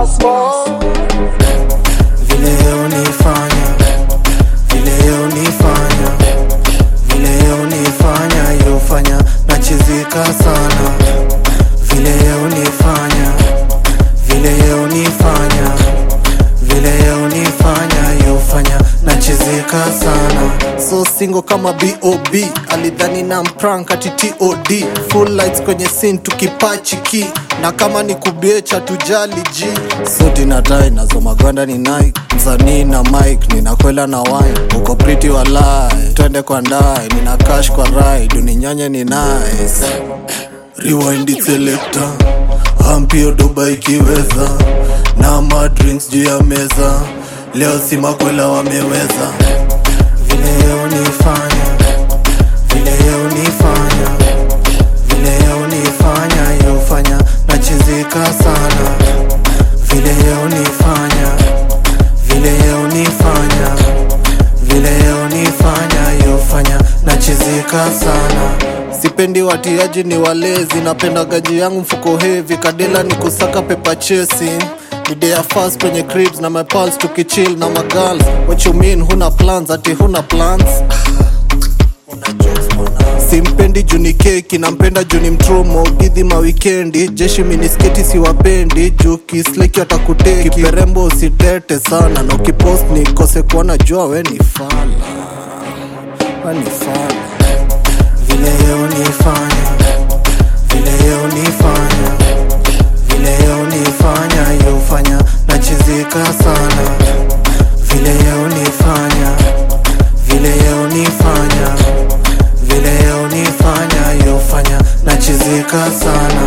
vile unifanya vile unifanya vile unifanya yofanya nachizika sana vile unifanya vile unifanya vile unifanya yofanya nachizika sana so singo kama bob alidhani na mprank ati tod full lights kwenye sin tukipachiki na kama ni kubiecha tujali ji suti na tai nazo magwanda ni nike msanii na mike ninakwela na wine uko priti walai twende kwa ndai nina cash kwa ride uninyonye ni nice rewind selector ampio doba ikiweza na madrinks juu ya meza leo si makwela wameweza vile unifanya vile unifanya vile unifanya yofanya nachizika sana vile unifanya vile unifanya vile unifanya yofanya nachizika sana sipendi watiaji ni walezi napenda gaji yangu mfuko hevi kadila ni kusaka pepa chesi idea fast kwenye cribs na my pals tukichill na magirls what you mean huna plans ati huna plans simpendi juni keki nampenda juni mtromo didhi mawikendi jeshi minisketi siwapendi juu kisleki watakuteki kiperembo usitete sana na ukipost nikose kuona jua we ni fala we ni fala vile unifanya vile unifanya vile unifanya yofanya nachizika sana vile unifanya vile unifanya vile unifanya yofanya nachizika sana